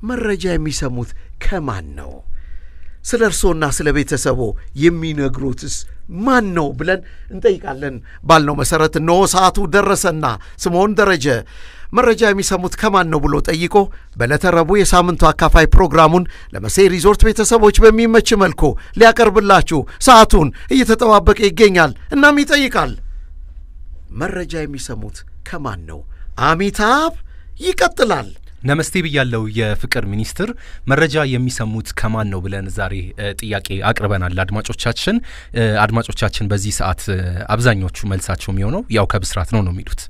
መረጃ የሚሰሙት ከማን ነው? ስለ እርሶና ስለ ቤተሰቦ የሚነግሩትስ ማን ነው ብለን እንጠይቃለን ባልነው መሠረት እነሆ ሰዓቱ ደረሰና ስምዖን ደረጀ መረጃ የሚሰሙት ከማን ነው ብሎ ጠይቆ በዕለተ ረቡዕ የሳምንቱ አካፋይ ፕሮግራሙን ለመሴ ሪዞርት ቤተሰቦች በሚመች መልኩ ሊያቀርብላችሁ ሰዓቱን እየተጠባበቀ ይገኛል። እናም ይጠይቃል መረጃ የሚሰሙት ከማን ነው? አሚታብ ይቀጥላል። ነመስቴ ብያለው የፍቅር ሚኒስትር መረጃ የሚሰሙት ከማን ነው ብለን ዛሬ ጥያቄ አቅርበናል ለአድማጮቻችን። አድማጮቻችን በዚህ ሰዓት አብዛኞቹ መልሳቸው የሚሆነው ያው ከብስራት ነው ነው የሚሉት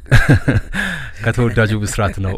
ከተወዳጁ ብስራት ነው።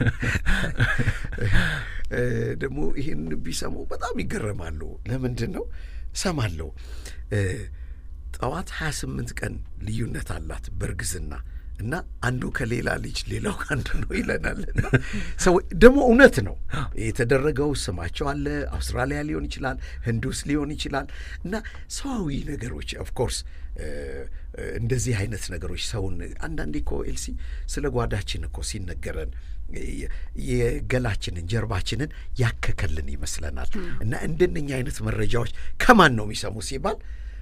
ደግሞ ይህን ቢሰሙ በጣም ይገረማሉ። ለምንድን ነው ሰማለሁ። ጠዋት 28 ቀን ልዩነት አላት በእርግዝና እና አንዱ ከሌላ ልጅ ሌላው ከአንዱ ነው ይለናል። እና ሰው ደግሞ እውነት ነው የተደረገው። ስማቸው አለ። አውስትራሊያ ሊሆን ይችላል፣ ህንድ ውስጥ ሊሆን ይችላል። እና ሰዋዊ ነገሮች ኦፍኮርስ እንደዚህ አይነት ነገሮች ሰውን አንዳንዴ እኮ ኤልሲ ስለ ጓዳችን እኮ ሲነገረን የገላችንን ጀርባችንን ያከከልን ይመስለናል። እና እንደነኛ አይነት መረጃዎች ከማን ነው የሚሰሙ ሲባል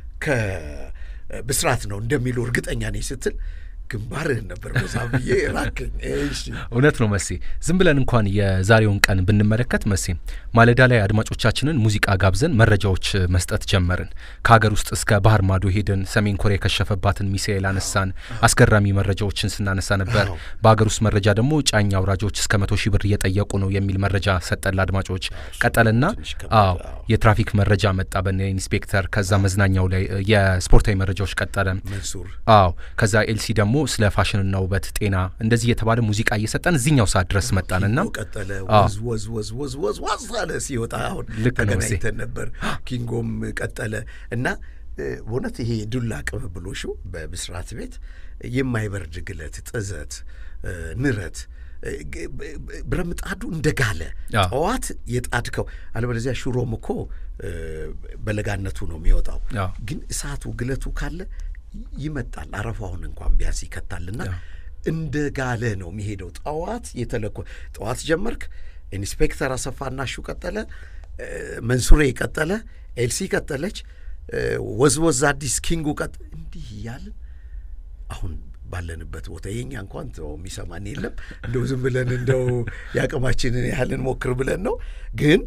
ከብስራት ነው እንደሚሉ እርግጠኛ ነኝ ስትል ግንባርህን ነበር በዛ ብዬ ራክኝ። እሺ እውነት ነው መሴ። ዝም ብለን እንኳን የዛሬውን ቀን ብንመለከት መሴ ማለዳ ላይ አድማጮቻችንን ሙዚቃ ጋብዘን መረጃዎች መስጠት ጀመርን። ከሀገር ውስጥ እስከ ባህር ማዶ ሄድን። ሰሜን ኮሪያ የከሸፈባትን ሚሳኤል አነሳን። አስገራሚ መረጃዎችን ስናነሳ ነበር። በሀገር ውስጥ መረጃ ደግሞ ጫኝ አውራጆች እስከ መቶ ሺህ ብር እየጠየቁ ነው የሚል መረጃ ሰጠን ለአድማጮች። ቀጠልና አዎ የትራፊክ መረጃ መጣ በነ ኢንስፔክተር። ከዛ መዝናኛው ላይ የስፖርታዊ መረጃዎች ቀጠለ። መንሱር አዎ ከዛ ኤልሲ ደግሞ ስለ ፋሽንና ውበት፣ ጤና እንደዚህ የተባለ ሙዚቃ እየሰጠን እዚህኛው ሰዓት ድረስ መጣንና ቀጠለ አዎ። ወዝ ወዝ ወዝ ወዝ ወዝ ዋዝ አለ ሲወጣ አሁን ልክ ነው ተገናኝተን ነበር። ኪንጎም ቀጠለ እና እ፣ በእውነት ይሄ ዱላ ቅብብሎሹ በብስራት ቤት የማይበርድ ግለት፣ ጥዘት፣ እ፣ ንረት እ፣ ግ- ብ- ብ- ብረምጣዱ እንደጋለ አዎ። ጠዋት የጣድከው አለበለዚያ ሽሮም እኮ እ፣ በለጋነቱ ነው የሚወጣው። አዎ። ግን እሳቱ ግለቱ ካለ ይመጣል። አረፋውን እንኳን ቢያንስ ይከታልና አዎ። እንደ ጋለ ነው የሚሄደው። ጠዋት የተለኮ ጠዋት ጀመርክ። ኢንስፔክተር አሰፋና ሹ ቀጠለ፣ እ፣ መንሱሬ ቀጠለ፣ ኤልሲ ቀጠለች፣ እ፣ ወዝወዝ አዲስ ኪንጉ ቀጥ እንዲህ እያልን አሁን ባለንበት ቦታ የኛ እንኳን ተው የሚሰማን የለም። እንደው ዝም ብለን እንደው የአቅማችንን ያህልን ሞክር ብለን ነው። ግን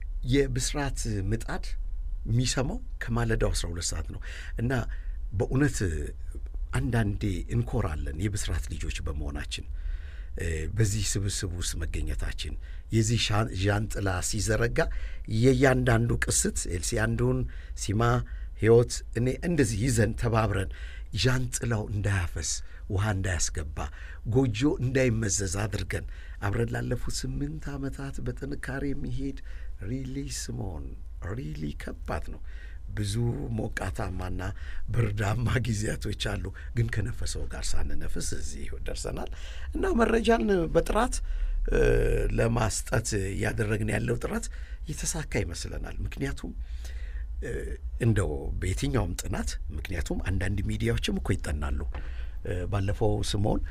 የብስራት ምጣድ የሚሰማው ከማለዳው 12 ሰዓት ነው እና በእውነት አንዳንዴ እንኮራለን የብስራት ልጆች በመሆናችን እ፣ በዚህ ስብስብ ውስጥ መገኘታችን የዚህ ሻን- ዣንጥላ ሲዘረጋ የእያንዳንዱ ቅስት ኤልሲ አንዱን ሲማ ህይወት እኔ እንደዚህ ይዘን ተባብረን ዣንጥላው እንዳያፈስ ውሃ እንዳያስገባ ጎጆ እንዳይመዘዝ አድርገን አብረን ላለፉት ስምንት ዓመታት በጥንካሬ የሚሄድ ሪሊ ስምዖን ሪሊ ከባድ ነው። ብዙ ሞቃታማና ብርዳማ ጊዜያቶች አሉ። ግን ከነፈሰው ጋር ሳንነፍስ እዚህ ደርሰናል እና መረጃን በጥራት እ፣ ለማስጠት እያደረግን ያለው ጥረት የተሳካ ይመስለናል። ምክንያቱም እ፣ እንደው በየትኛውም ጥናት ምክንያቱም አንዳንድ ሚዲያዎችም እኮ ይጠናሉ። እ፣ ባለፈው ስምዖን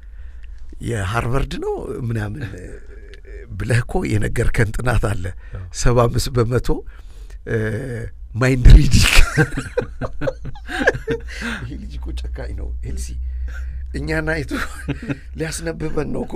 የሃርቨርድ ነው ምናምን እ፣ ብለህ እኮ የነገርከን ጥናት አለ ሰባ አምስት በመቶ እ፣ ማይንድ ሪዲንግ ይሄ ልጅ እኮ ጨካኝ ነው ኤልሲ እኛን አይቶ ሊያስነብበን ነው እኮ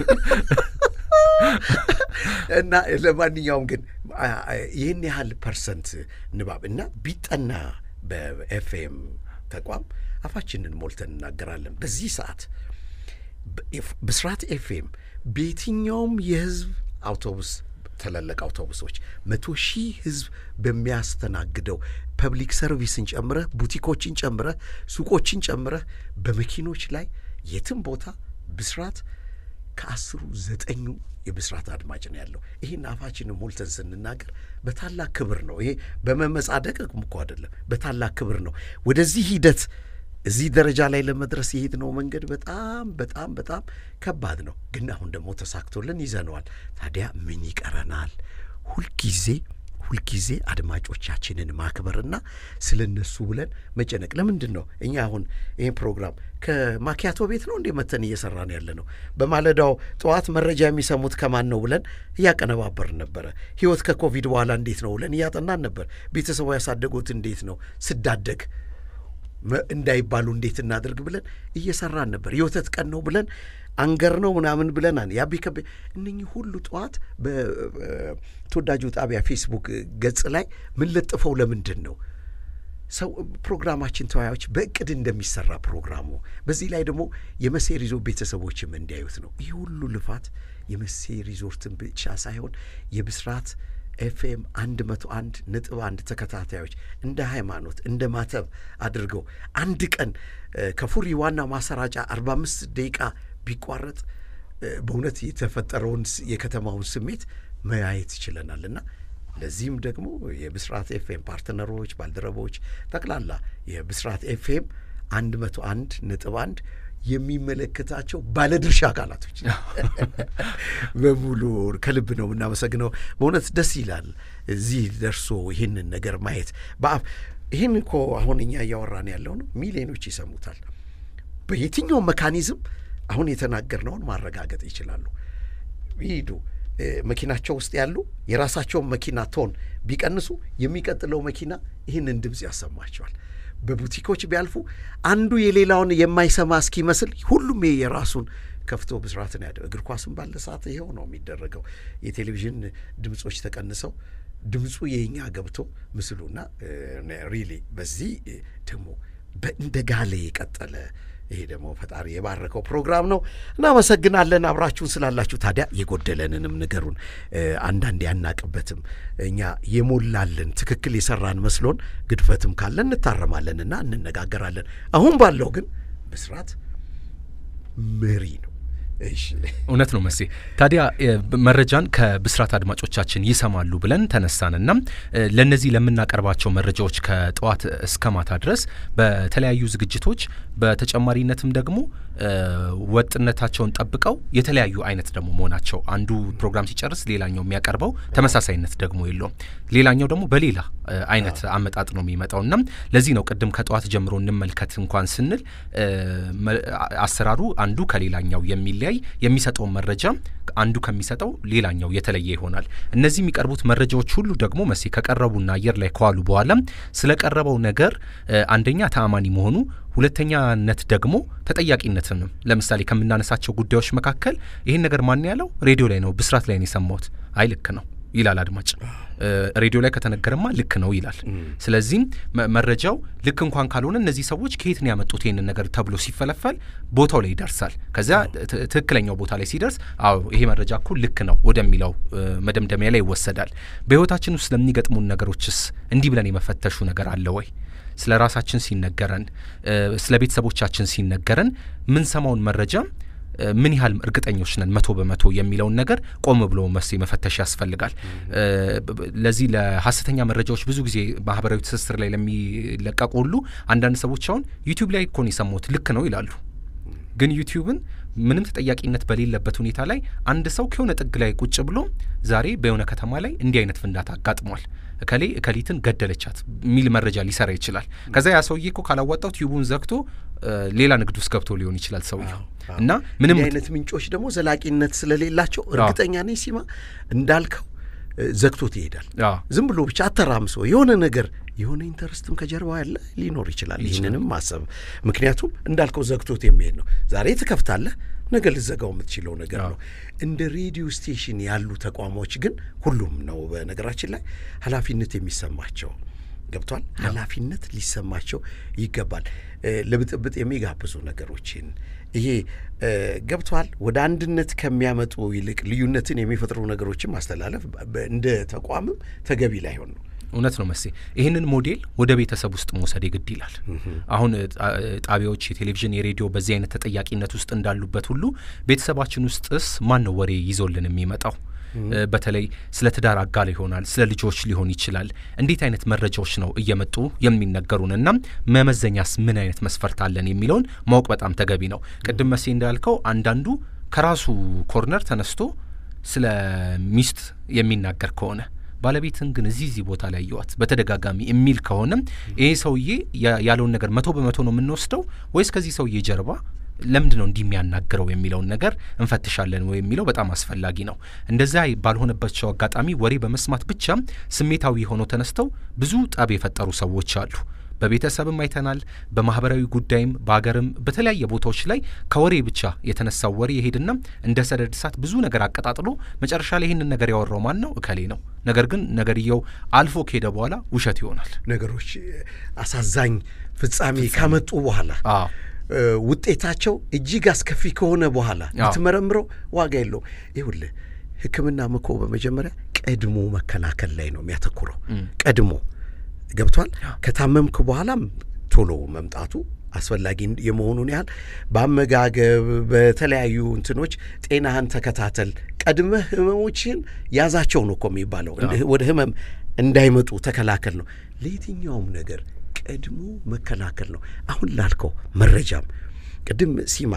እና ለማንኛውም ግን አ- አ- ይህን ያህል ፐርሰንት ንባብ እና ቢጠና በኤፍኤም ተቋም አፋችንን ሞልተን እናገራለን። በዚህ ሰዓት በኤፍ- ብስራት ኤፍኤም በየትኛውም የህዝብ አውቶቡስ ትላልቅ አውቶቡሶች መቶ ሺህ ህዝብ በሚያስተናግደው ፐብሊክ ሰርቪስን ጨምረህ ቡቲኮችን ጨምረህ ሱቆችን ጨምረህ በመኪኖች ላይ የትም ቦታ ብስራት ከአስሩ ዘጠኙ የብስራት አድማጭ ነው ያለው። ይህን አፋችንን ሞልተን ስንናገር በታላቅ ክብር ነው። ይሄ በመመጻደቅ እኮ አይደለም፣ በታላቅ ክብር ነው። ወደዚህ ሂደት እዚህ ደረጃ ላይ ለመድረስ የሄድነው መንገድ በጣም በጣም በጣም ከባድ ነው። ግን አሁን ደግሞ ተሳክቶልን ይዘነዋል። ታዲያ ምን ይቀረናል? ሁልጊዜ ሁልጊዜ አድማጮቻችንን ማክበርና ስለ እነሱ ብለን መጨነቅ ለምንድን ነው? እኛ አሁን ይህን ፕሮግራም ከማኪያቶ ቤት ነው እንዴ መተን እየሰራን ያለ ነው? በማለዳው ጠዋት መረጃ የሚሰሙት ከማን ነው ብለን እያቀነባበርን ነበረ። ህይወት ከኮቪድ በኋላ እንዴት ነው ብለን እያጠናን ነበር። ቤተሰቡ ያሳደጉት እንዴት ነው ስዳደግ እንዳይባሉ እንዴት እናደርግ ብለን እየሰራን ነበር። የወተት ቀን ነው ብለን አንገር ነው ምናምን ብለናል። ያቢ ከቤ እነኚህ ሁሉ ጠዋት በተወዳጁ ጣቢያ ፌስቡክ ገጽ ላይ ምን ለጥፈው ለምንድን ነው ሰው ፕሮግራማችን ተወያዮች በእቅድ እንደሚሰራ ፕሮግራሙ በዚህ ላይ ደግሞ የመሴ ሪዞርት ቤተሰቦችም እንዲያዩት ነው። ይህ ሁሉ ልፋት የመሴ ሪዞርትን ብቻ ሳይሆን የብስራት ኤፍኤም አንድ መቶ አንድ ነጥብ አንድ ተከታታዮች እንደ ሃይማኖት እንደ ማተብ አድርገው አንድ ቀን ከፉሪ ዋና ማሰራጫ አርባ አምስት ደቂቃ ቢቋረጥ በእውነት የተፈጠረውን የከተማውን ስሜት መያየት ይችለናል እና ለዚህም ደግሞ የብስራት ኤፍኤም ፓርትነሮች፣ ባልደረቦች ጠቅላላ የብስራት ኤፍኤም አንድ መቶ አንድ ነጥብ አንድ የሚመለከታቸው ባለድርሻ አካላቶች በሙሉ ከልብ ነው የምናመሰግነው። በእውነት ደስ ይላል እዚህ ደርሶ ይህንን ነገር ማየት በአፍ ይህን እኮ አሁን እኛ እያወራን ያለው ነው፣ ሚሊዮኖች ይሰሙታል። በየትኛውም መካኒዝም አሁን የተናገርነውን ማረጋገጥ ይችላሉ። ይሂዱ መኪናቸው ውስጥ ያሉ የራሳቸውን መኪና ቶን ቢቀንሱ የሚቀጥለው መኪና ይህንን ድምፅ ያሰማቸዋል። በቡቲኮች ቢያልፉ አንዱ የሌላውን የማይሰማ እስኪመስል ሁሉም የራሱን ከፍቶ ብስራትን ያደ እግር ኳስም ባለ ሰዓት ይኸው ነው የሚደረገው። የቴሌቪዥን ድምፆች ተቀንሰው ድምፁ የኛ ገብቶ ምስሉና ሪሊ በዚህ ደግሞ እንደ ጋለ የቀጠለ ይሄ ደግሞ ፈጣሪ የባረከው ፕሮግራም ነው። እናመሰግናለን አብራችሁን ስላላችሁ። ታዲያ የጎደለንንም ንገሩን። አንዳንድ ያናቅበትም እኛ የሞላልን ትክክል የሰራን መስሎን ግድፈትም ካለን እንታረማለንና እንነጋገራለን። አሁን ባለው ግን ብስራት መሪ ነው። እሺ እውነት ነው መሴ። ታዲያ መረጃን ከብስራት አድማጮቻችን ይሰማሉ ብለን ተነሳንና ለእነዚህ ለምናቀርባቸው መረጃዎች ከጠዋት እስከ ማታ ድረስ በተለያዩ ዝግጅቶች በተጨማሪነትም ደግሞ ወጥነታቸውን ጠብቀው የተለያዩ አይነት ደግሞ መሆናቸው አንዱ ፕሮግራም ሲጨርስ ሌላኛው የሚያቀርበው ተመሳሳይነት ደግሞ የለውም። ሌላኛው ደግሞ በሌላ አይነት አመጣጥ ነው የሚመጣው እና ለዚህ ነው ቅድም ከጠዋት ጀምሮ እንመልከት እንኳን ስንል አሰራሩ አንዱ ከሌላኛው የሚለያይ የሚሰጠውን መረጃ አንዱ ከሚሰጠው ሌላኛው የተለየ ይሆናል። እነዚህ የሚቀርቡት መረጃዎች ሁሉ ደግሞ መሴ ከቀረቡና አየር ላይ ከዋሉ በኋላ ስለቀረበው ነገር አንደኛ ተአማኒ መሆኑ ሁለተኛነት ደግሞ ተጠያቂነትንም ለምሳሌ ከምናነሳቸው ጉዳዮች መካከል ይህን ነገር ማን ያለው ሬዲዮ ላይ ነው ብስራት ላይ ነው የሰማሁት፣ አይ ልክ ነው ይላል አድማጭ። ሬዲዮ ላይ ከተነገረማ ልክ ነው ይላል። ስለዚህም መረጃው ልክ እንኳን ካልሆነ እነዚህ ሰዎች ከየት ነው ያመጡት ይህንን ነገር ተብሎ ሲፈለፈል ቦታው ላይ ይደርሳል። ከዚያ ትክክለኛው ቦታ ላይ ሲደርስ አዎ ይሄ መረጃ እኮ ልክ ነው ወደሚለው መደምደሚያ ላይ ይወሰዳል። በህይወታችን ውስጥ ለሚገጥሙን ነገሮችስ እንዲህ ብለን የመፈተሹ ነገር አለ ወይ? ስለ ራሳችን ሲነገረን፣ ስለ ቤተሰቦቻችን ሲነገረን ምንሰማውን መረጃ ምን ያህል እርግጠኞች ነን መቶ በመቶ የሚለውን ነገር ቆም ብሎ መሴ መፈተሽ ያስፈልጋል። ለዚህ ለሀሰተኛ መረጃዎች ብዙ ጊዜ ማህበራዊ ትስስር ላይ ለሚለቀቁ ሁሉ አንዳንድ ሰዎች አሁን ዩቲዩብ ላይ እኮ ነው የሰማሁት ልክ ነው ይላሉ። ግን ዩቲዩብን ምንም ተጠያቂነት በሌለበት ሁኔታ ላይ አንድ ሰው ከሆነ ጥግ ላይ ቁጭ ብሎ ዛሬ በሆነ ከተማ ላይ እንዲህ አይነት ፍንዳታ አጋጥሟል እከሌ እከሊትን ገደለቻት የሚል መረጃ ሊሰራ ይችላል። ከዛ ያ ሰውዬ እኮ ካላዋጣው ቲዩቡን ዘግቶ ሌላ ንግድ ውስጥ ገብቶ ሊሆን ይችላል ሰውየው እና ምንም አይነት ምንጮች ደግሞ ዘላቂነት ስለሌላቸው እርግጠኛ ነኝ ሲማ እንዳልከው ዘግቶት ይሄዳል። ዝም ብሎ ብቻ አተራምሶ የሆነ ነገር የሆነ ኢንተረስትም ከጀርባ ያለ ሊኖር ይችላል። ይህንንም ማሰብ ምክንያቱም እንዳልከው ዘግቶት የሚሄድ ነው። ዛሬ ትከፍታለህ፣ ነገ ልዘጋው የምትችለው ነገር ነው። እንደ ሬዲዮ ስቴሽን ያሉ ተቋሞች ግን ሁሉም ነው በነገራችን ላይ ኃላፊነት የሚሰማቸው ገብቷል። ኃላፊነት ሊሰማቸው ይገባል። ለብጥብጥ የሚጋብዙ ነገሮችን ይሄ ገብቷል። ወደ አንድነት ከሚያመጡ ይልቅ ልዩነትን የሚፈጥሩ ነገሮችን ማስተላለፍ እንደ ተቋምም ተገቢ ላይሆን ነው። እውነት ነው መሴ። ይህንን ሞዴል ወደ ቤተሰብ ውስጥ መውሰድ የግድ ይላል። አሁን ጣቢያዎች፣ የቴሌቪዥን፣ የሬዲዮ በዚህ አይነት ተጠያቂነት ውስጥ እንዳሉበት ሁሉ ቤተሰባችን ውስጥስ ማን ነው ወሬ ይዞልን የሚመጣው? በተለይ ስለ ትዳር አጋር ይሆናል፣ ስለ ልጆች ሊሆን ይችላል። እንዴት አይነት መረጃዎች ነው እየመጡ የሚነገሩን እና መመዘኛስ ምን አይነት መስፈርት አለን የሚለውን ማወቅ በጣም ተገቢ ነው። ቅድም መሴ እንዳልከው አንዳንዱ ከራሱ ኮርነር ተነስቶ ስለ ሚስት የሚናገር ከሆነ ባለቤትን ግን እዚህ እዚህ ቦታ ላይ ያየዋት በተደጋጋሚ የሚል ከሆነም ይሄ ሰውዬ ያለውን ነገር መቶ በመቶ ነው የምንወስደው ወይስ ከዚህ ሰውዬ ጀርባ ለምንድን ነው እንዲህ የሚያናግረው የሚለውን ነገር እንፈትሻለን ወይ የሚለው በጣም አስፈላጊ ነው። እንደዚያ ባልሆነባቸው አጋጣሚ ወሬ በመስማት ብቻም ስሜታዊ ሆነው ተነስተው ብዙ ጠብ የፈጠሩ ሰዎች አሉ። በቤተሰብም አይተናል። በማህበራዊ ጉዳይም በሀገርም በተለያየ ቦታዎች ላይ ከወሬ ብቻ የተነሳው ወሬ የሄድና እንደ ሰደድ እሳት ብዙ ነገር አቀጣጥሎ መጨረሻ ላይ ይህንን ነገር ያወራው ማን ነው? እከሌ ነው። ነገር ግን ነገርየው አልፎ ከሄደ በኋላ ውሸት ይሆናል። ነገሮች አሳዛኝ ፍጻሜ ካመጡ በኋላ ውጤታቸው እጅግ አስከፊ ከሆነ በኋላ ብትመረምረው ዋጋ የለውም። ይኸውልህ ሕክምናም እኮ በመጀመሪያ ቀድሞ መከላከል ላይ ነው የሚያተኩረው። ቀድሞ ገብቷል። ከታመምክ በኋላም ቶሎ መምጣቱ አስፈላጊ የመሆኑን ያህል በአመጋገብ በተለያዩ እንትኖች ጤናህን ተከታተል። ቀድመህ ህመሞችን ያዛቸው ነው እኮ የሚባለው። ወደ ህመም እንዳይመጡ ተከላከል ነው። ለየትኛውም ነገር ቀድሞ መከላከል ነው። አሁን ላልከው መረጃም ቅድም ሲማ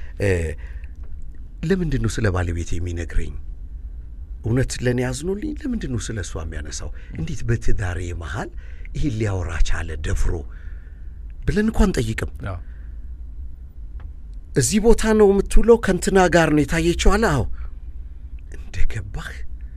ለምንድን ነው ስለ ባለቤት የሚነግረኝ? እውነት ለእኔ ያዝኖልኝ? ለምንድን ነው ስለ እሷ የሚያነሳው? እንዴት በትዳሬ መሃል ይህን ሊያወራ ቻለ ደፍሮ ብለን እንኳን ጠይቅም። እዚህ ቦታ ነው የምትውለው፣ ከንትና ጋር ነው የታየችዋለ። አዎ እንደ ገባህ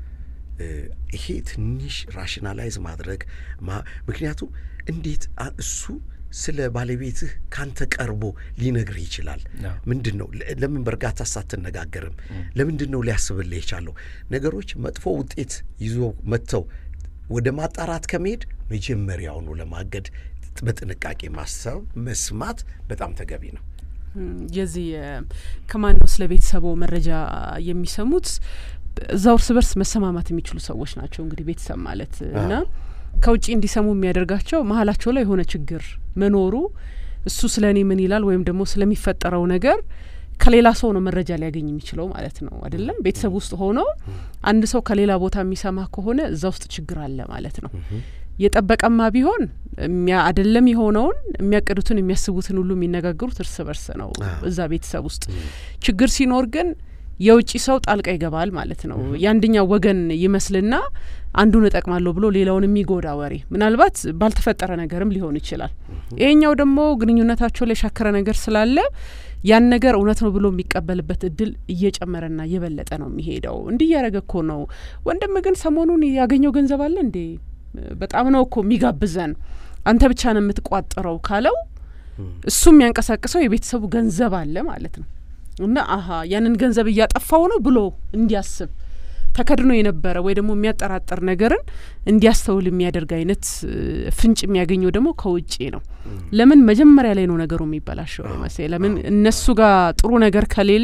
ይሄ ትንሽ ራሽናላይዝ ማድረግ ምክንያቱም እንዴት እሱ ስለ ባለቤትህ ካንተ ቀርቦ ሊነግርህ ይችላል? ምንድን ነው ለምን በእርጋታ ሳትነጋገርም? ለምንድን ነው ሊያስብልህ የቻለው? ነገሮች መጥፎ ውጤት ይዞ መጥተው ወደ ማጣራት ከመሄድ መጀመሪያውኑ ለማገድ በጥንቃቄ ማሰብ መስማት በጣም ተገቢ ነው። የዚህ ከማን ነው ስለ ቤተሰቡ መረጃ የሚሰሙት? እዛው እርስ በርስ መሰማማት የሚችሉ ሰዎች ናቸው። እንግዲህ ቤተሰብ ማለት እና ከውጭ እንዲሰሙ የሚያደርጋቸው መሀላቸው ላይ የሆነ ችግር መኖሩ እሱ ስለ እኔ ምን ይላል ወይም ደግሞ ስለሚፈጠረው ነገር ከሌላ ሰው ነው መረጃ ሊያገኝ የሚችለው ማለት ነው አይደለም። ቤተሰብ ውስጥ ሆኖ አንድ ሰው ከሌላ ቦታ የሚሰማ ከሆነ እዛ ውስጥ ችግር አለ ማለት ነው። የጠበቀማ ቢሆን አይደለም የሆነውን የሚያቅዱትን የሚያስቡትን ሁሉ የሚነጋገሩት እርስ በርስ ነው እዛ ቤተሰብ ውስጥ። ችግር ሲኖር ግን የውጭ ሰው ጣልቃ ይገባል ማለት ነው። የአንደኛው ወገን ይመስልና አንዱን እጠቅማለሁ ብሎ ሌላውን የሚጎዳ ወሬ ምናልባት ባልተፈጠረ ነገርም ሊሆን ይችላል። ይሄኛው ደግሞ ግንኙነታቸው ላይ የሻከረ ነገር ስላለ ያን ነገር እውነት ነው ብሎ የሚቀበልበት እድል እየጨመረና እየበለጠ ነው የሚሄደው። እንዲህ እያደረገ እኮ ነው ወንድም ግን ሰሞኑን ያገኘው ገንዘብ አለ እንዴ? በጣም ነው እኮ የሚጋብዘን አንተ ብቻ ነው የምትቋጥረው ካለው እሱ የሚያንቀሳቅሰው የቤተሰቡ ገንዘብ አለ ማለት ነው። እና አሀ ያንን ገንዘብ እያጠፋው ነው ብሎ እንዲያስብ ተከድኖ የነበረ ወይ ደግሞ የሚያጠራጥር ነገርን እንዲያስተውል የሚያደርግ አይነት ፍንጭ የሚያገኘው ደግሞ ከውጭ ነው። ለምን መጀመሪያ ላይ ነው ነገሩ የሚበላሸው መሰለኝ። ለምን እነሱ ጋር ጥሩ ነገር ከሌለ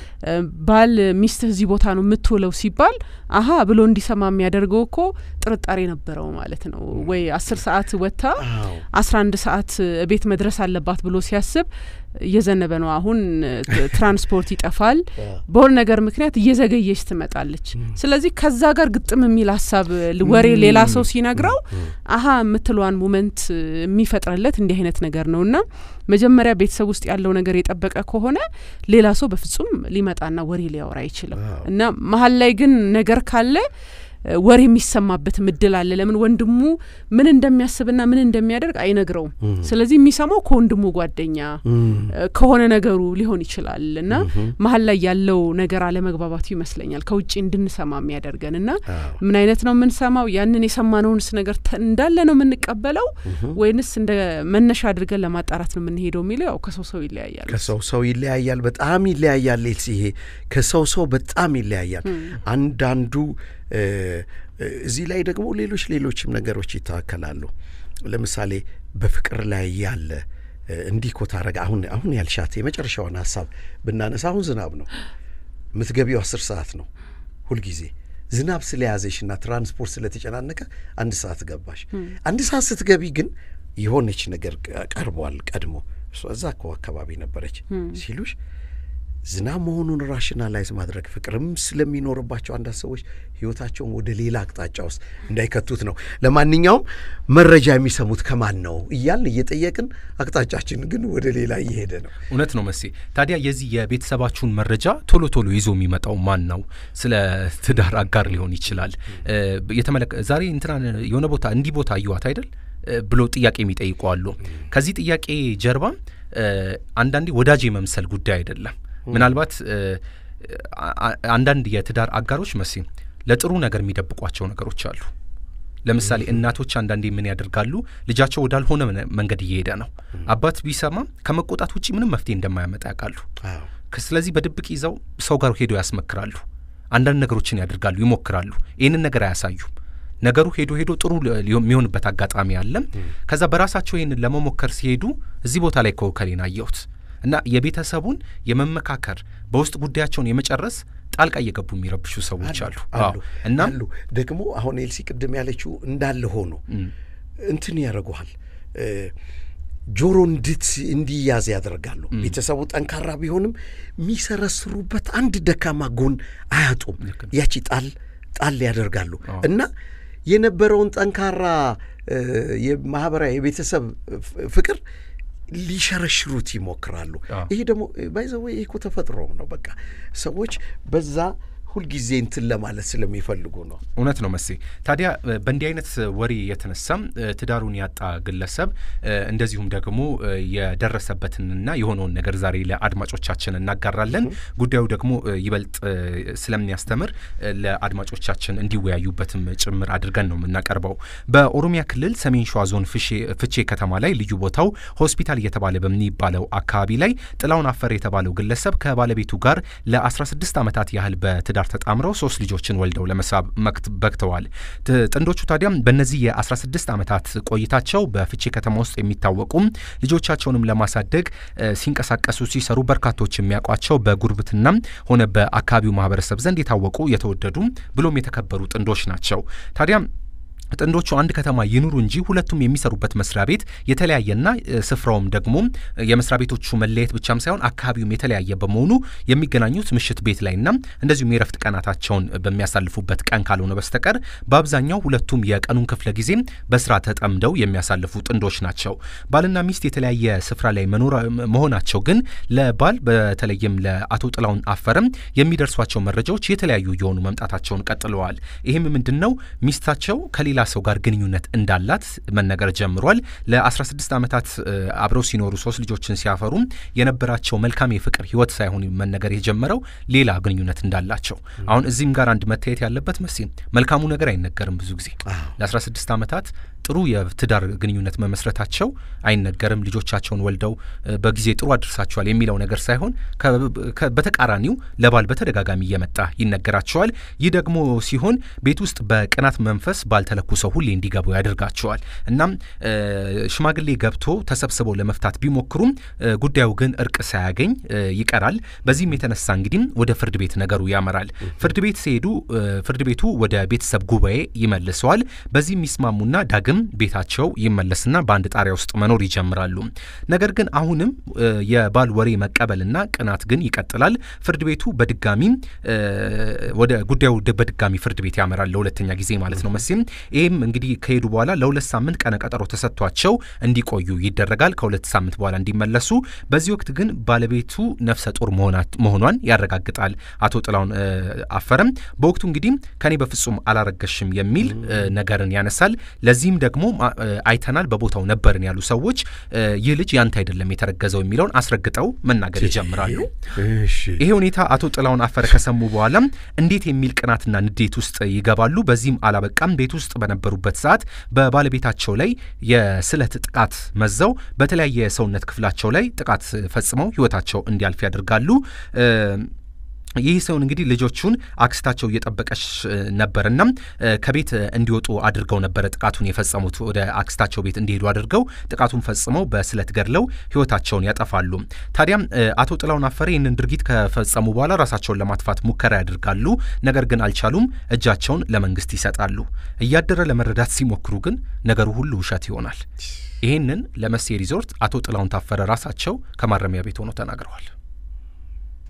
ባል ሚስትህ እዚህ ቦታ ነው የምትውለው ሲባል አሀ ብሎ እንዲሰማ የሚያደርገው እኮ ጥርጣሬ ነበረው ማለት ነው። ወይ አስር ሰዓት ወጥታ አስራ አንድ ሰዓት ቤት መድረስ አለባት ብሎ ሲያስብ እየዘነበ ነው። አሁን ትራንስፖርት ይጠፋል። በሆነ ነገር ምክንያት እየዘገየች ትመጣለች። ስለዚህ ከዛ ጋር ግጥም የሚል ሀሳብ ወሬ ሌላ ሰው ሲነግረው አሀ የምትለዋን ሞመንት የሚፈጥርለት እንዲህ አይነት ነገር ነው እና መጀመሪያ ቤተሰብ ውስጥ ያለው ነገር የጠበቀ ከሆነ ሌላ ሰው በፍጹም ሊመጣና ወሬ ሊያወራ አይችልም እና መሀል ላይ ግን ነገር ካለ ወሬ የሚሰማበት ምድል አለ። ለምን ወንድሙ ምን እንደሚያስብና ምን እንደሚያደርግ አይነግረውም። ስለዚህ የሚሰማው ከወንድሙ ጓደኛ ከሆነ ነገሩ ሊሆን ይችላል እና መሀል ላይ ያለው ነገር አለመግባባቱ ይመስለኛል ከውጭ እንድንሰማ የሚያደርገን እና ምን አይነት ነው የምንሰማው? ያንን የሰማነውንስ ነገር እንዳለ ነው የምንቀበለው ወይንስ እንደ መነሻ አድርገን ለማጣራት ነው የምንሄደው የሚለው ያው ከሰው ሰው ይለያያል። ከሰው ሰው ይለያያል። በጣም ይለያያል። ሌልስ ይሄ ከሰው ሰው በጣም ይለያያል። አንዳንዱ እዚህ ላይ ደግሞ ሌሎች ሌሎችም ነገሮች ይታከላሉ። ለምሳሌ በፍቅር ላይ ያለ እንዲህ እኮ ታረጋ አሁን አሁን ያልሻት የመጨረሻውን ሀሳብ ብናነሳ አሁን ዝናብ ነው የምትገቢው አስር ሰዓት ነው ሁልጊዜ ዝናብ ስለያዘሽና ትራንስፖርት ስለተጨናነቀ አንድ ሰዓት ገባሽ። አንድ ሰዓት ስትገቢ ግን የሆነች ነገር ቀርቧል ቀድሞ እሷ እዛ እኮ አካባቢ ነበረች ሲሉሽ ዝናብ መሆኑን ራሽናላይዝ ማድረግ ፍቅርም ስለሚኖርባቸው አንዳንድ ሰዎች ህይወታቸውን ወደ ሌላ አቅጣጫ ውስጥ እንዳይከቱት ነው። ለማንኛውም መረጃ የሚሰሙት ከማን ነው እያልን እየጠየቅን አቅጣጫችን ግን ወደ ሌላ እየሄደ ነው። እውነት ነው መሴ። ታዲያ የዚህ የቤተሰባችሁን መረጃ ቶሎ ቶሎ ይዞ የሚመጣው ማን ነው? ስለ ትዳር አጋር ሊሆን ይችላል። የተመለከ ዛሬ እንትና የሆነ ቦታ እንዲህ ቦታ አየዋት አይደል ብሎ ጥያቄ የሚጠይቁ አሉ። ከዚህ ጥያቄ ጀርባ አንዳንዴ ወዳጅ የመምሰል ጉዳይ አይደለም። ምናልባት አንዳንድ የትዳር አጋሮች መሴ ለጥሩ ነገር የሚደብቋቸው ነገሮች አሉ። ለምሳሌ እናቶች አንዳንዴ ምን ያደርጋሉ? ልጃቸው ወዳልሆነ መንገድ እየሄደ ነው። አባት ቢሰማ ከመቆጣት ውጭ ምንም መፍትሄ እንደማያመጣ ያውቃሉ። ስለዚህ በድብቅ ይዘው ሰው ጋር ሄዶ ያስመክራሉ። አንዳንድ ነገሮችን ያደርጋሉ፣ ይሞክራሉ። ይህንን ነገር አያሳዩም። ነገሩ ሄዶ ሄዶ ጥሩ የሚሆንበት አጋጣሚ አለም። ከዛ በራሳቸው ይህንን ለመሞከር ሲሄዱ እዚህ ቦታ ላይ ከወከሌን አየሁት እና የቤተሰቡን የመመካከር በውስጥ ጉዳያቸውን የመጨረስ ጣልቃ እየገቡ የሚረብሹ ሰዎች አሉ እና አሉ ደግሞ አሁን ኤልሲ ቅድም ያለችው እንዳለ ሆኖ እንትን ያደርጉሃል ጆሮ እንድት እንዲያዝ ያደርጋሉ። ቤተሰቡ ጠንካራ ቢሆንም የሚሰረስሩበት አንድ ደካማ ጎን አያጡም። ያቺ ጣል ጣል ያደርጋሉ እና የነበረውን ጠንካራ የማህበራዊ የቤተሰብ ፍቅር ሊሸረሽሩት ይሞክራሉ። ይሄ ደግሞ ባይዘወ ይህ እኮ ተፈጥሮ ነው። በቃ ሰዎች በዛ ሁልጊዜ እንትን ለማለት ስለሚፈልጉ ነው። እውነት ነው መሴ። ታዲያ በእንዲህ አይነት ወሬ የተነሳም ትዳሩን ያጣ ግለሰብ እንደዚሁም ደግሞ የደረሰበትንና የሆነውን ነገር ዛሬ ለአድማጮቻችን እናጋራለን። ጉዳዩ ደግሞ ይበልጥ ስለሚያስተምር ለአድማጮቻችን እንዲወያዩበትም ጭምር አድርገን ነው የምናቀርበው። በኦሮሚያ ክልል ሰሜን ሸዋ ዞን ፍቼ ከተማ ላይ ልዩ ቦታው ሆስፒታል እየተባለ በሚባለው አካባቢ ላይ ጥላውን አፈር የተባለው ግለሰብ ከባለቤቱ ጋር ለ16 ዓመታት ያህል በትዳር ተጣምረው ሶስት ልጆችን ወልደው ለመሳብ በቅተዋል። ጥንዶቹ ታዲያም በእነዚህ የ16 ዓመታት ቆይታቸው በፍቼ ከተማ ውስጥ የሚታወቁም ልጆቻቸውንም ለማሳደግ ሲንቀሳቀሱ ሲሰሩ በርካቶች የሚያውቋቸው በጉርብትና ሆነ በአካባቢው ማህበረሰብ ዘንድ የታወቁ የተወደዱ ብሎም የተከበሩ ጥንዶች ናቸው። ታዲያም ጥንዶቹ አንድ ከተማ ይኑሩ እንጂ ሁለቱም የሚሰሩበት መስሪያ ቤት የተለያየና ስፍራውም ደግሞ የመስሪያ ቤቶቹ መለየት ብቻም ሳይሆን አካባቢውም የተለያየ በመሆኑ የሚገናኙት ምሽት ቤት ላይና እንደዚሁም የረፍት ቀናታቸውን በሚያሳልፉበት ቀን ካልሆነ በስተቀር በአብዛኛው ሁለቱም የቀኑን ክፍለ ጊዜ በስራ ተጠምደው የሚያሳልፉ ጥንዶች ናቸው። ባልና ሚስት የተለያየ ስፍራ ላይ መሆናቸው ግን ለባል በተለይም ለአቶ ጥላውን አፈረም የሚደርሷቸው መረጃዎች የተለያዩ የሆኑ መምጣታቸውን ቀጥለዋል። ይህም ምንድን ነው ሚስታቸው ከሌላ ሌላ ሰው ጋር ግንኙነት እንዳላት መነገር ጀምሯል። ለ16 ዓመታት አብረው ሲኖሩ ሶስት ልጆችን ሲያፈሩ የነበራቸው መልካም የፍቅር ህይወት ሳይሆን መነገር የጀመረው ሌላ ግንኙነት እንዳላቸው። አሁን እዚህም ጋር አንድ መታየት ያለበት መስ መልካሙ ነገር አይነገርም። ብዙ ጊዜ ለ16 ዓመታት ጥሩ የትዳር ግንኙነት መመስረታቸው አይነገርም። ልጆቻቸውን ወልደው በጊዜ ጥሩ አድርሳቸዋል የሚለው ነገር ሳይሆን በተቃራኒው ለባል በተደጋጋሚ እየመጣ ይነገራቸዋል። ይህ ደግሞ ሲሆን ቤት ውስጥ በቅናት መንፈስ ባልተለኩ ሰው ሁሌ እንዲገቡ ያደርጋቸዋል። እናም ሽማግሌ ገብቶ ተሰብስበው ለመፍታት ቢሞክሩም ጉዳዩ ግን እርቅ ሳያገኝ ይቀራል። በዚህም የተነሳ እንግዲህ ወደ ፍርድ ቤት ነገሩ ያመራል። ፍርድ ቤት ሲሄዱ ፍርድ ቤቱ ወደ ቤተሰብ ጉባኤ ይመልሰዋል። በዚህ የሚስማሙና ዳግም ቤታቸው ይመለስና በአንድ ጣሪያ ውስጥ መኖር ይጀምራሉ። ነገር ግን አሁንም የባል ወሬ መቀበልና ቅናት ግን ይቀጥላል። ፍርድ ቤቱ በድጋሚ ወደ ጉዳዩ በድጋሚ ፍርድ ቤት ያመራል ለሁለተኛ ጊዜ ማለት ነው መቼም ይህም እንግዲህ ከሄዱ በኋላ ለሁለት ሳምንት ቀነ ቀጠሮ ተሰጥቷቸው እንዲቆዩ ይደረጋል። ከሁለት ሳምንት በኋላ እንዲመለሱ። በዚህ ወቅት ግን ባለቤቱ ነፍሰ ጡር መሆኗን ያረጋግጣል አቶ ጥላውን አፈረም። በወቅቱ እንግዲህ ከኔ በፍጹም አላረገሽም የሚል ነገርን ያነሳል። ለዚህም ደግሞ አይተናል፣ በቦታው ነበርን ያሉ ሰዎች ይህ ልጅ ያንተ አይደለም የተረገዘው የሚለውን አስረግጠው መናገር ይጀምራሉ። ይሄ ሁኔታ አቶ ጥላውን አፈረ ከሰሙ በኋላ እንዴት የሚል ቅናትና ንዴት ውስጥ ይገባሉ። በዚህም አላበቃም። ቤት ውስጥ በነበሩበት ሰዓት በባለቤታቸው ላይ የስለት ጥቃት መዘው በተለያየ የሰውነት ክፍላቸው ላይ ጥቃት ፈጽመው ሕይወታቸው እንዲያልፍ ያደርጋሉ። ይህ ሰውን እንግዲህ ልጆቹን አክስታቸው እየጠበቀች ነበርና ከቤት እንዲወጡ አድርገው ነበረ ጥቃቱን የፈጸሙት። ወደ አክስታቸው ቤት እንዲሄዱ አድርገው ጥቃቱን ፈጽመው በስለት ገድለው ህይወታቸውን ያጠፋሉ። ታዲያም አቶ ጥላውን አፈረ ይህንን ድርጊት ከፈጸሙ በኋላ ራሳቸውን ለማጥፋት ሙከራ ያደርጋሉ። ነገር ግን አልቻሉም። እጃቸውን ለመንግስት ይሰጣሉ። እያደረ ለመረዳት ሲሞክሩ ግን ነገሩ ሁሉ ውሸት ይሆናል። ይህንን ለመሴ ሪዞርት አቶ ጥላውን ታፈረ ራሳቸው ከማረሚያ ቤት ሆነው ተናግረዋል።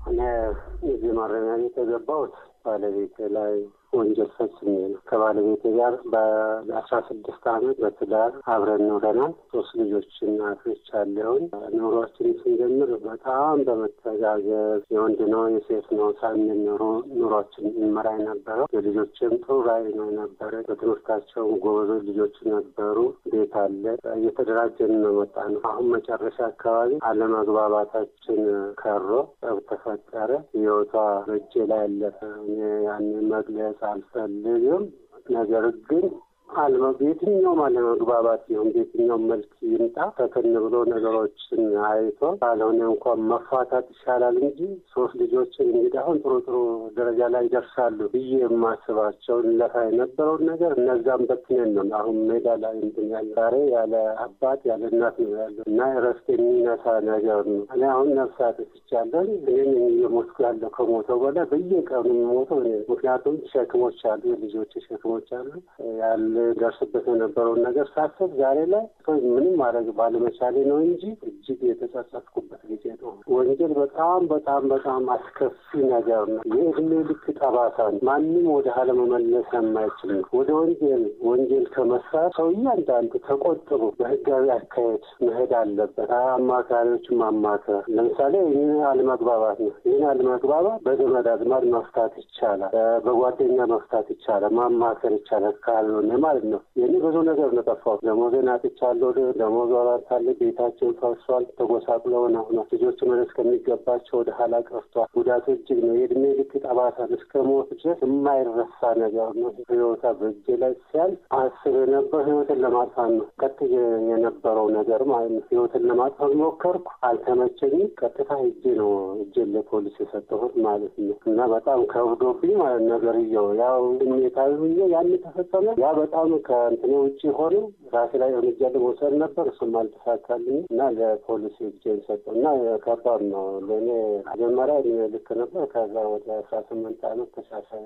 እኔ እዚህ ማረሚያ ቤት የገባሁት ባለቤቴ ላይ ወንጀል ፈጽሜ ነው። ከባለቤቴ ጋር በአስራ ስድስት አመት በትዳር አብረን ኖረናል። ሶስት ልጆች እናቶች አለውን። ኑሯችን ስንጀምር በጣም በመተጋገዝ የወንድ ነው የሴት ነው ሳንል ኑሮ ኑሯችን እንመራ የነበረው የልጆችም ጥሩ ራዕይ ነው የነበረ። በትምህርታቸውም ጎበዞች ልጆች ነበሩ። ቤት አለ። እየተደራጀን ነው መጣ ነው። አሁን መጨረሻ አካባቢ አለመግባባታችን ከሮ ጠብ ተፈጠረ። ህይወቷ በእጄ ላይ አለፈ። እኔ ያንን መግለጽ አልፈልግም። ነገር ግን አልመ የትኛውም አለመግባባት ይሁን በየትኛውም መልክ ይምጣ ፈተን ብሎ ነገሮችን አይቶ ካልሆነ እንኳን መፋታት ይሻላል እንጂ ሶስት ልጆችን እንግዲህ አሁን ጥሩ ጥሩ ደረጃ ላይ ይደርሳሉ ብዬ የማስባቸውን ለፋ የነበረውን ነገር እነዛም በትነን ነው አሁን ሜዳ ላይ እንትን ያለ ዛሬ ያለ አባት ያለ እናት ነው ያለ እና እረፍት የሚነሳ ነገር ነው። እኔ አሁን ነፍሳት ትቻለሁ። እኔም እየሞትኩ ያለው ከሞተው በላይ በየቀኑ የምሞተው እኔ ምክንያቱም ሸክሞች አሉ፣ የልጆች ሸክሞች አሉ ያለ ደርስበት የነበረውን ነገር ሳስብ ዛሬ ላይ ምንም ማድረግ ባለመቻሌ ነው እንጂ እጅግ የተጸጸትኩበት ጊዜ ነው። ወንጀል በጣም በጣም በጣም አስከፊ ነገር ነው። የእድሜ ልክ ጠባሳ ነው። ማንም ወደ ኋላ መመለስ የማይችል ነው። ወደ ወንጀል ወንጀል ከመስራት ሰው እያንዳንዱ ተቆጥቦ በህጋዊ አካሄድ መሄድ አለበት። አማካሪዎች ማማከር ለምሳሌ ይህን አለመግባባት ነው። ይህን አለመግባባት በዘመድ አዝማድ መፍታት ይቻላል። በጓደኛ መፍታት ይቻላል። ማማከር ይቻላል ካልሆነ ማለት ነው። ይህ ብዙ ነገር ነው ጠፋው። ደሞዜን አጥቻለሁ። ደሞዝ አባታለ ቤታቸውን ፈርሷል። ተጎሳቅለው ነው ነው ልጆች መለስ ከሚገባቸው ወደ ኋላ ቀርቷል። ጉዳቱ እጅግ ነው። የእድሜ ልክ ጠባሳን እስከ ሞት ድረስ የማይረሳ ነገር ነው። ህይወታ በእጄ ላይ ሲያልፍ አስብ የነበር ህይወትን ለማጥፋት ነው። ቀጥ የነበረው ነገር ማለት ነው። ህይወትን ለማጥፋት ሞከርኩ፣ አልተመቸኝም። ቀጥታ እጄ ነው እጄን ለፖሊስ የሰጠሁት ማለት ነው። እና በጣም ከብዶብኝ ማለት ነገርየው ያው ስሜታዊ ሁኜ ያን ተፈጸመ ያ በጣም ከእንትኔ ውጭ ሆነ ራሴ ላይ እርምጃ ለመውሰድ ነበር። እሱም አልተሳካልኝ እና ለፖሊስ እጄን ሰጠው እና ከባድ ነው ለእኔ። መጀመሪያ ልክ ነበር። ከዛ ወደ አስራ ስምንት አመት ተሻሻለ።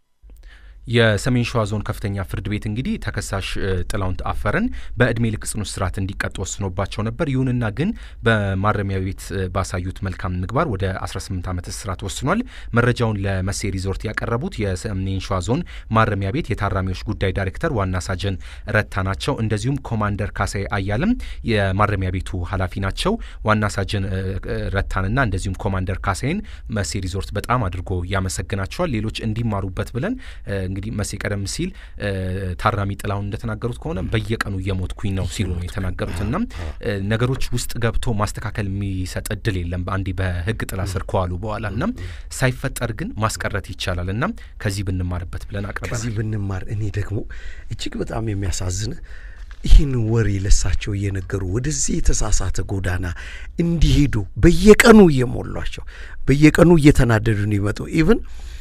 የሰሜን ሸዋ ዞን ከፍተኛ ፍርድ ቤት እንግዲህ ተከሳሽ ጥላሁን አፈረን በእድሜ ልክ ጽኑ እስራት እንዲቀጡ ወስኖባቸው ነበር። ይሁንና ግን በማረሚያ ቤት ባሳዩት መልካም ምግባር ወደ 18 ዓመት እስራት ወስኗል። መረጃውን ለመሴ ሪዞርት ያቀረቡት የሰሜን ሸዋ ዞን ማረሚያ ቤት የታራሚዎች ጉዳይ ዳይሬክተር ዋና ሳጅን ረታ ናቸው። እንደዚሁም ኮማንደር ካሳይ አያለም የማረሚያ ቤቱ ኃላፊ ናቸው። ዋና ሳጅን ረታንና እንደዚሁም ኮማንደር ካሳይን መሴ ሪዞርት በጣም አድርጎ ያመሰግናቸዋል። ሌሎች እንዲማሩበት ብለን እንግዲህ መሴ ቀደም ሲል ታራሚ ጥላሁን እንደተናገሩት ከሆነ በየቀኑ እየሞትኩኝ ነው ሲሉ ነው የተናገሩት። እና ነገሮች ውስጥ ገብቶ ማስተካከል የሚሰጥ እድል የለም አንዴ በህግ ጥላ ስር ከዋሉ በኋላ እና ሳይፈጠር ግን ማስቀረት ይቻላል እና ከዚህ ብንማርበት ብለን አቅርበናል። ከዚህ ብንማር እኔ ደግሞ እጅግ በጣም የሚያሳዝን ይህን ወሬ ለሳቸው እየነገሩ ወደዚህ የተሳሳተ ጎዳና እንዲሄዱ በየቀኑ እየሞሏቸው በየቀኑ እየተናደዱ እንዲመጡ ኢቭን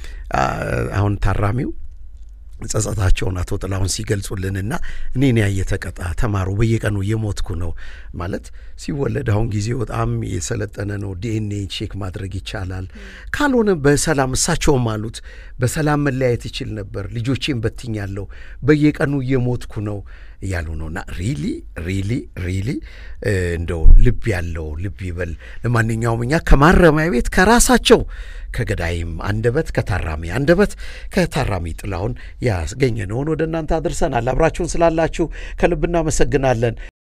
አሁን ታራሚው ጸጸታቸውን አቶ ጥላሁን ሲገልጹልንና እኔን ያየ ተቀጣ ተማሩ በየቀኑ እየሞትኩ ነው ማለት ሲወለድ አሁን ጊዜው በጣም የሰለጠነ ነው። ዲኤንኤ ቼክ ማድረግ ይቻላል። ካልሆነ በሰላም እሳቸውም አሉት በሰላም መለያየት ይችል ነበር። ልጆቼን በትኛለሁ፣ በየቀኑ እየሞትኩ ነው እያሉ ነውና ሪሊ ሪሊ ሪሊ እንደው ልብ ያለው ልብ ይበል። ለማንኛውም እኛ ከማረሚያ ቤት ከራሳቸው ከገዳይም አንደበት ከታራሚ አንደበት ከታራሚ ጥላሁን ያስገኘነውን ወደ እናንተ አድርሰናል። አብራችሁን ስላላችሁ ከልብ እናመሰግናለን።